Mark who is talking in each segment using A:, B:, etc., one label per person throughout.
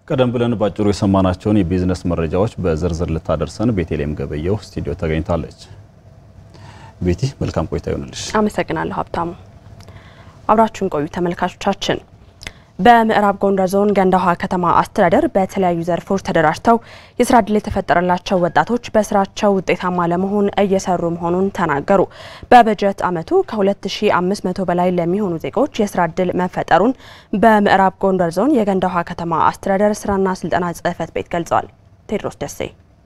A: ቀደም ብለን ባጭሩ የሰማናቸውን የቢዝነስ መረጃዎች በዝርዝር ልታደርሰን ቤቴሌም ገበየው ስቱዲዮ ተገኝታለች። ቤቲ መልካም ቆይታ ይሆንልሽ።
B: አመሰግናለሁ ሀብታሙ። አብራችሁን ቆዩ ተመልካቾቻችን። በምዕራብ ጎንደር ዞን ገንዳ ውሃ ከተማ አስተዳደር በተለያዩ ዘርፎች ተደራጅተው የስራ ዕድል የተፈጠረላቸው ወጣቶች በስራቸው ውጤታማ ለመሆን እየሰሩ መሆኑን ተናገሩ። በበጀት ዓመቱ ከ2500 በላይ ለሚሆኑ ዜጎች የስራ ዕድል መፈጠሩን በምዕራብ ጎንደር ዞን የገንዳ ውሃ ከተማ አስተዳደር ስራና ስልጠና ጽሕፈት ቤት ገልጿል። ቴድሮስ ደሴ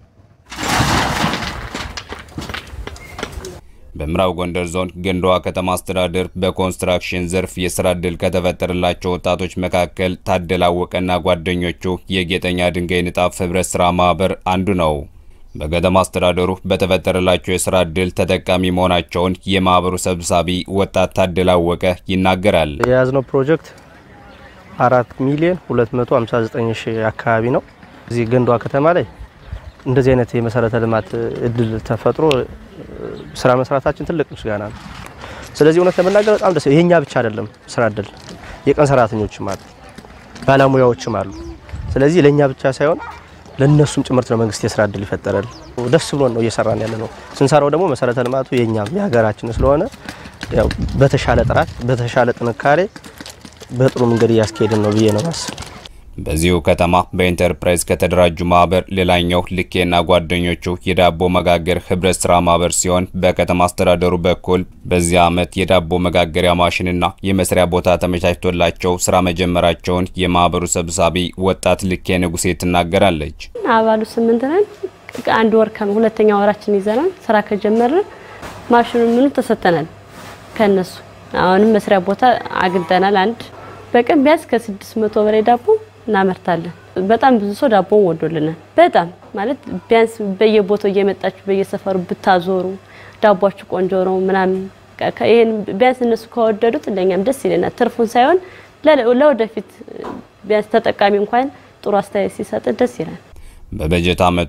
C: በምዕራብ ጎንደር ዞን ገንዳ ውሃ ከተማ አስተዳደር በኮንስትራክሽን ዘርፍ የስራ ዕድል ከተፈጠረላቸው ወጣቶች መካከል ታደለ አወቀና ጓደኞቹ የጌጠኛ ድንጋይ ንጣፍ ህብረት ስራ ማህበር አንዱ ነው። በከተማ አስተዳደሩ በተፈጠረላቸው የስራ ዕድል ተጠቃሚ መሆናቸውን የማህበሩ ሰብሳቢ ወጣት ታደለ አወቀ ይናገራል።
D: የያዝነው ፕሮጀክት አራት ሚሊዮን 259 ሺህ አካባቢ ነው። እዚህ ገንዳ ውሃ ከተማ ላይ እንደዚህ አይነት የመሰረተ ልማት እድል ተፈጥሮ ስራ መስራታችን ትልቅ ምስጋና ነው። ስለዚህ እውነት ለመናገር በጣም ደስ ይሄኛ ብቻ አይደለም ስራ እድል የቀን ሰራተኞችም አሉ፣ ባለሙያዎችም አሉ። ስለዚህ ለእኛ ብቻ ሳይሆን ለእነሱም ጭምርት ነው መንግስት የስራ እድል ይፈጠራል። ደስ ብሎን ነው እየሰራን ያለ ነው። ስንሰራው ደግሞ መሰረተ ልማቱ የእኛም የሀገራችን ስለሆነ ያው በተሻለ ጥራት በተሻለ ጥንካሬ በጥሩ መንገድ እያስኬድን ነው ብዬ ነው ማስብ።
C: በዚሁ ከተማ በኢንተርፕራይዝ ከተደራጁ ማህበር ሌላኛው ልኬና ጓደኞቹ የዳቦ መጋገር ህብረት ስራ ማህበር ሲሆን በከተማ አስተዳደሩ በኩል በዚህ ዓመት የዳቦ መጋገሪያ ማሽንና የመስሪያ ቦታ ተመቻችቶላቸው ስራ መጀመራቸውን የማህበሩ ሰብሳቢ ወጣት ልኬ ንጉሴ ትናገራለች።
E: አባሉ ስምንት ነን። አንድ ወር ሁለተኛ ወራችን ይዘናል። ስራ ከጀመርን ማሽኑ ምኑ ተሰጥተናል ከነሱ አሁንም መስሪያ ቦታ አግኝተናል። አንድ በቀን ቢያንስ ከስድስት መቶ በላይ ዳቦ እናመርታለን። በጣም ብዙ ሰው ዳቦን ወዶልናል። በጣም ማለት ቢያንስ በየቦታው እየመጣችሁ በየሰፈሩ ብታዞሩ ዳቧችሁ ቆንጆ ነው ምናምን ይሄን ቢያንስ እነሱ ከወደዱት ለኛም ደስ ይለናል። ትርፉን ሳይሆን ለወደፊት ቢያንስ ተጠቃሚ እንኳን ጥሩ አስተያየት ሲሰጥ ደስ ይላል።
C: በበጀት ዓመቱ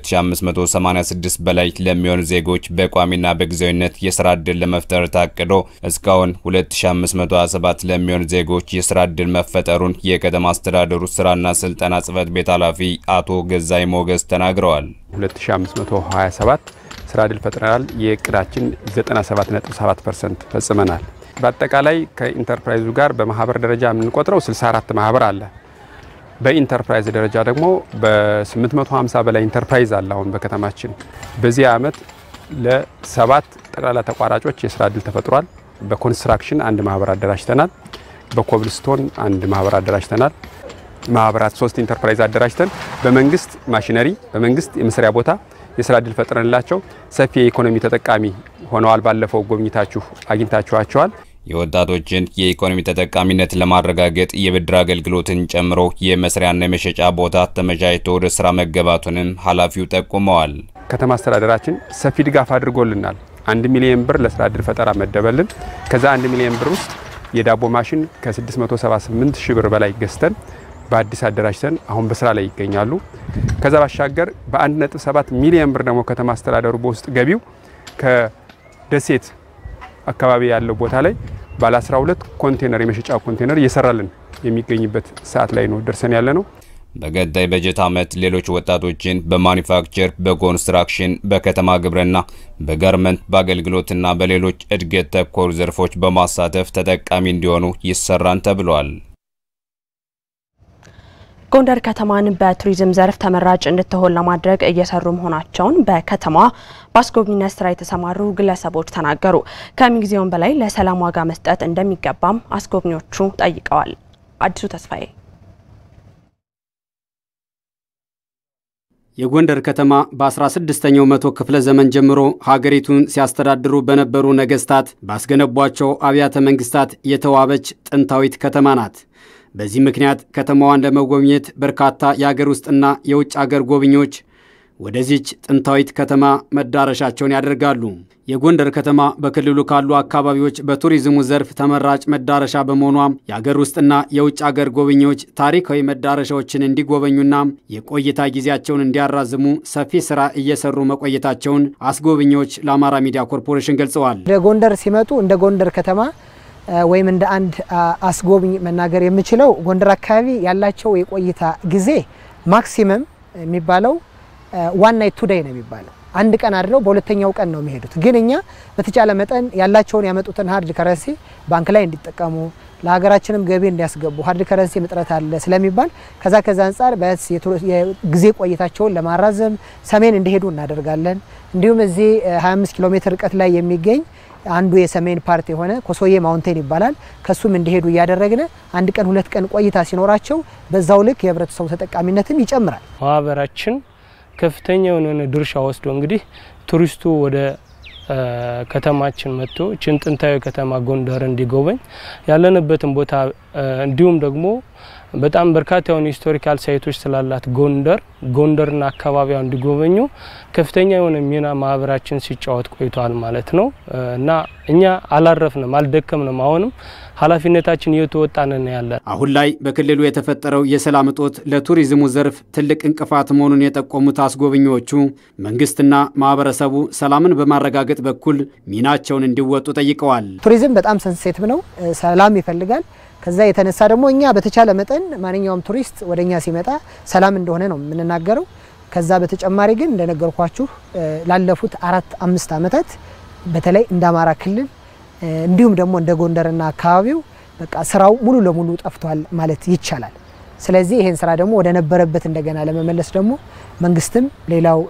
C: ከ2586 በላይ ለሚሆኑ ዜጎች በቋሚና በጊዜያዊነት የስራ ዕድል ለመፍጠር ታቅዶ እስካሁን 2527 ለሚሆኑ ዜጎች የስራ ዕድል መፈጠሩን የከተማ አስተዳደሩ ስራና ስልጠና ጽሕፈት ቤት ኃላፊ አቶ ገዛይ ሞገስ ተናግረዋል።
F: 2527 ስራ ዕድል ፈጥረናል። የእቅዳችን 97.7% ፈጽመናል። በአጠቃላይ ከኢንተርፕራይዙ ጋር በማህበር ደረጃ የምንቆጥረው 64 ማህበር አለ። በኢንተርፕራይዝ ደረጃ ደግሞ በ850 በላይ ኢንተርፕራይዝ አለ። አሁን በከተማችን በዚህ ዓመት ለሰባት ጠቅላላ ተቋራጮች የስራ ዕድል ተፈጥሯል። በኮንስትራክሽን አንድ ማህበር አደራጅተናል። በኮብልስቶን አንድ ማህበር አደራጅተናል። ማህበራት ሶስት ኢንተርፕራይዝ አደራጅተን በመንግስት ማሽነሪ፣ በመንግስት የመስሪያ ቦታ የስራ ዕድል ፈጥረንላቸው ሰፊ የኢኮኖሚ ተጠቃሚ ሆነዋል። ባለፈው ጎብኝታችሁ አግኝታችኋቸዋል።
C: የወጣቶችን የኢኮኖሚ ተጠቃሚነት ለማረጋገጥ የብድር አገልግሎትን ጨምሮ የመስሪያና የመሸጫ ቦታ ተመቻችቶ ወደ ስራ መገባቱንም ኃላፊው ጠቁመዋል።
F: ከተማ አስተዳደራችን ሰፊ ድጋፍ አድርጎልናል። አንድ ሚሊዮን ብር ለስራ ዕድል ፈጠራ መደበልን። ከዛ አንድ ሚሊዮን ብር ውስጥ የዳቦ ማሽን ከ678 ሺህ ብር በላይ ገዝተን በአዲስ አደራጅተን አሁን በስራ ላይ ይገኛሉ። ከዛ ባሻገር በ1.7 ሚሊዮን ብር ደግሞ ከተማ አስተዳደሩ በውስጥ ገቢው ከደሴት አካባቢ ያለው ቦታ ላይ ባለ 12 ኮንቴነር የመሸጫ ኮንቴነር እየሰራልን የሚገኝበት ሰዓት ላይ ነው ደርሰን ያለ ነው።
C: በቀጣይ በጀት ዓመት ሌሎች ወጣቶችን በማኒፋክቸር፣ በኮንስትራክሽን፣ በከተማ ግብርና፣ በጋርመንት፣ በአገልግሎትና በሌሎች እድገት ተኮር ዘርፎች በማሳተፍ ተጠቃሚ እንዲሆኑ ይሰራን ተብሏል።
B: ጎንደር ከተማን በቱሪዝም ዘርፍ ተመራጭ እንድትሆን ለማድረግ እየሰሩ መሆናቸውን በከተማዋ በአስጎብኝነት ስራ የተሰማሩ ግለሰቦች ተናገሩ። ከምንጊዜውም በላይ ለሰላም ዋጋ መስጠት እንደሚገባም አስጎብኚዎቹ ጠይቀዋል። አዲሱ ተስፋዬ
G: የጎንደር ከተማ በ16ኛው መቶ ክፍለ ዘመን ጀምሮ ሀገሪቱን ሲያስተዳድሩ በነበሩ ነገስታት ባስገነቧቸው አብያተ መንግስታት የተዋበች ጥንታዊት ከተማ ናት። በዚህ ምክንያት ከተማዋን ለመጎብኘት በርካታ የአገር ውስጥና የውጭ አገር ጎብኚዎች ወደዚች ጥንታዊት ከተማ መዳረሻቸውን ያደርጋሉ። የጎንደር ከተማ በክልሉ ካሉ አካባቢዎች በቱሪዝሙ ዘርፍ ተመራጭ መዳረሻ በመሆኗም የአገር ውስጥና የውጭ አገር ጎብኚዎች ታሪካዊ መዳረሻዎችን እንዲጎበኙና የቆይታ ጊዜያቸውን እንዲያራዝሙ ሰፊ ስራ እየሰሩ መቆየታቸውን አስጎብኚዎች ለአማራ ሚዲያ ኮርፖሬሽን ገልጸዋል።
H: ወደ ጎንደር ሲመጡ እንደ ጎንደር ከተማ ወይም እንደ አንድ አስጎብኝ መናገር የምችለው ጎንደር አካባቢ ያላቸው የቆይታ ጊዜ ማክሲመም የሚባለው ዋን ናይት ቱ ዴይ ነው የሚባለው። አንድ ቀን አድረው በሁለተኛው ቀን ነው የሚሄዱት። ግን እኛ በተቻለ መጠን ያላቸውን ያመጡትን ሀርድ ከረንሲ ባንክ ላይ እንዲጠቀሙ ለሀገራችንም ገቢ እንዲያስገቡ ሀርድ ከረንሲ እጥረት አለ ስለሚባል ከዛ ከዛ አንጻር ቢያንስ የጊዜ ቆይታቸውን ለማራዘም ሰሜን እንዲሄዱ እናደርጋለን። እንዲሁም እዚህ 25 ኪሎ ሜትር ርቀት ላይ የሚገኝ አንዱ የሰሜን ፓርት የሆነ ኮሶዬ ማውንቴን ይባላል። ከሱም እንዲሄዱ እያደረግን አንድ ቀን ሁለት ቀን ቆይታ ሲኖራቸው በዛው ልክ የህብረተሰቡ ተጠቃሚነትም ይጨምራል።
I: ማህበራችን ከፍተኛ የሆነ ድርሻ ወስዶ እንግዲህ ቱሪስቱ ወደ ከተማችን መጥቶ ችን ጥንታዊ ከተማ ጎንደር እንዲጎበኝ ያለንበትን ቦታ እንዲሁም ደግሞ በጣም በርካታ የሆኑ ሂስቶሪካል ሳይቶች ስላላት ጎንደር ጎንደርና አካባቢዋ እንዲጎበኙ ከፍተኛ የሆነ ሚና ማህበራችን ሲጫወት ቆይቷል ማለት ነው እና እኛ አላረፍንም፣ አልደከምንም። አሁንም ኃላፊነታችን እየተወጣን ያለን።
G: አሁን ላይ በክልሉ የተፈጠረው የሰላም እጦት ለቱሪዝሙ ዘርፍ ትልቅ እንቅፋት መሆኑን የጠቆሙት አስጎብኚዎቹ መንግስትና ማህበረሰቡ ሰላምን በማረጋገጥ በኩል ሚናቸውን እንዲወጡ ጠይቀዋል።
H: ቱሪዝም በጣም ሰንሴቲቭ ነው፣ ሰላም ይፈልጋል። ከዛ የተነሳ ደግሞ እኛ በተቻለ መጠን ማንኛውም ቱሪስት ወደ እኛ ሲመጣ ሰላም እንደሆነ ነው የምንናገረው። ከዛ በተጨማሪ ግን እንደነገርኳችሁ ላለፉት አራት አምስት ዓመታት በተለይ እንደ አማራ ክልል እንዲሁም ደግሞ እንደ ጎንደርና አካባቢው በቃ ስራው ሙሉ ለሙሉ ጠፍቷል ማለት ይቻላል። ስለዚህ ይሄን ስራ ደግሞ ወደ ነበረበት እንደገና ለመመለስ ደግሞ መንግስትም ሌላው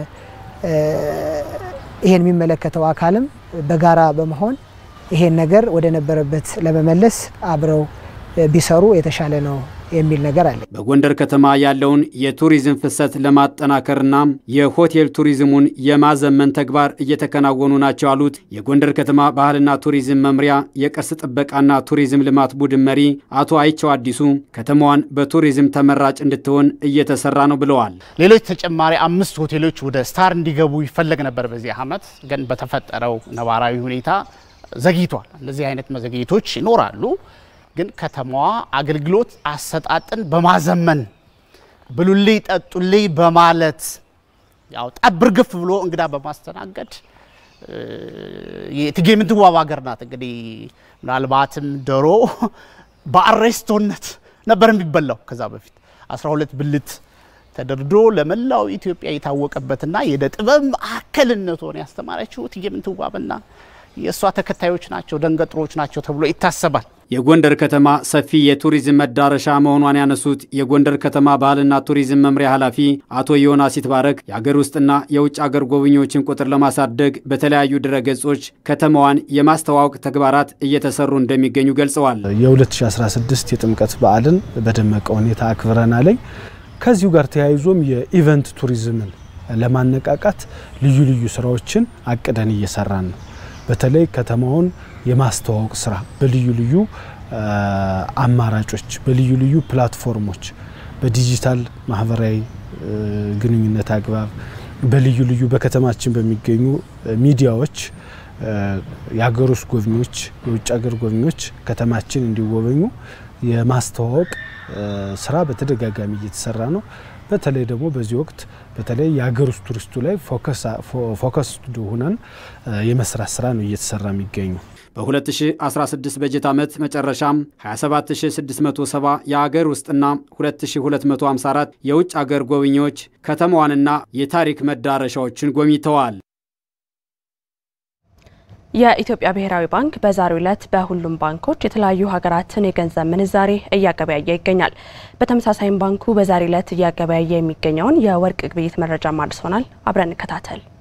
H: ይሄን የሚመለከተው አካልም በጋራ በመሆን ይሄን ነገር ወደ ነበረበት ለመመለስ አብረው ቢሰሩ የተሻለ ነው የሚል ነገር አለ።
G: በጎንደር ከተማ ያለውን የቱሪዝም ፍሰት ለማጠናከርና የሆቴል ቱሪዝሙን የማዘመን ተግባር እየተከናወኑ ናቸው ያሉት የጎንደር ከተማ ባህልና ቱሪዝም መምሪያ የቅርስ ጥበቃና ቱሪዝም ልማት ቡድን መሪ አቶ አይቸው አዲሱ ከተማዋን በቱሪዝም ተመራጭ እንድትሆን እየተሰራ ነው ብለዋል።
J: ሌሎች ተጨማሪ አምስት ሆቴሎች ወደ ስታር እንዲገቡ ይፈለግ ነበር በዚህ ዓመት ግን በተፈጠረው ነባራዊ ሁኔታ ዘግይቷል። እንደዚህ አይነት መዘግየቶች ይኖራሉ። ግን ከተማዋ አገልግሎት አሰጣጥን በማዘመን ብሉልኝ ጠጡልኝ በማለት ያው ጠብር ግፍ ብሎ እንግዳ በማስተናገድ የእቴጌ ምንትዋብ ሀገር ናት። እንግዲህ ምናልባትም ዶሮ በአሬስቶነት ነበር የሚበላው ከዛ በፊት 12 ብልት ተደርድሮ ለመላው ኢትዮጵያ የታወቀበትና የእደ ጥበብ ማዕከልነቷን ያስተማረችው እቴጌ ምንትዋብና የእሷ ተከታዮች ናቸው፣ ደንገጥሮች ናቸው ተብሎ ይታሰባል።
G: የጎንደር ከተማ ሰፊ የቱሪዝም መዳረሻ መሆኗን ያነሱት የጎንደር ከተማ ባህልና ቱሪዝም መምሪያ ኃላፊ አቶ ዮናስ ይትባረክ የአገር ውስጥና የውጭ አገር ጎብኚዎችን ቁጥር ለማሳደግ በተለያዩ ድረገጾች ከተማዋን የማስተዋወቅ ተግባራት እየተሰሩ እንደሚገኙ ገልጸዋል።
K: የ2016 የጥምቀት በዓልን በደመቀ ሁኔታ አክብረናለኝ። ከዚሁ ጋር ተያይዞም የኢቨንት ቱሪዝምን ለማነቃቃት ልዩ ልዩ ስራዎችን አቅደን እየሰራን ነው። በተለይ ከተማውን የማስተዋወቅ ስራ በልዩ ልዩ አማራጮች፣ በልዩ ልዩ ፕላትፎርሞች፣ በዲጂታል ማህበራዊ ግንኙነት አግባብ በልዩ ልዩ በከተማችን በሚገኙ ሚዲያዎች የሀገር ውስጥ ጎብኚዎች፣ የውጭ ሀገር ጎብኚዎች ከተማችን እንዲጎበኙ የማስተዋወቅ ስራ በተደጋጋሚ እየተሰራ ነው። በተለይ ደግሞ በዚህ ወቅት በተለይ የሀገር ውስጥ ቱሪስቱ ላይ ፎከስ ሆነን የመስራት ስራ ነው እየተሰራ የሚገኙ።
G: በ2016 በጀት ዓመት መጨረሻም 27670 የአገር ውስጥና 2254 የውጭ አገር ጎብኚዎች ከተማዋንና የታሪክ መዳረሻዎችን ጎብኝተዋል።
B: የኢትዮጵያ ብሔራዊ ባንክ በዛሬው ዕለት በሁሉም ባንኮች የተለያዩ ሀገራትን የገንዘብ ምንዛሬ እያገበያየ ይገኛል። በተመሳሳይም ባንኩ በዛሬው ዕለት እያገበያየ የሚገኘውን የወርቅ ግብይት መረጃ አድርሶናል። አብረን እንከታተል።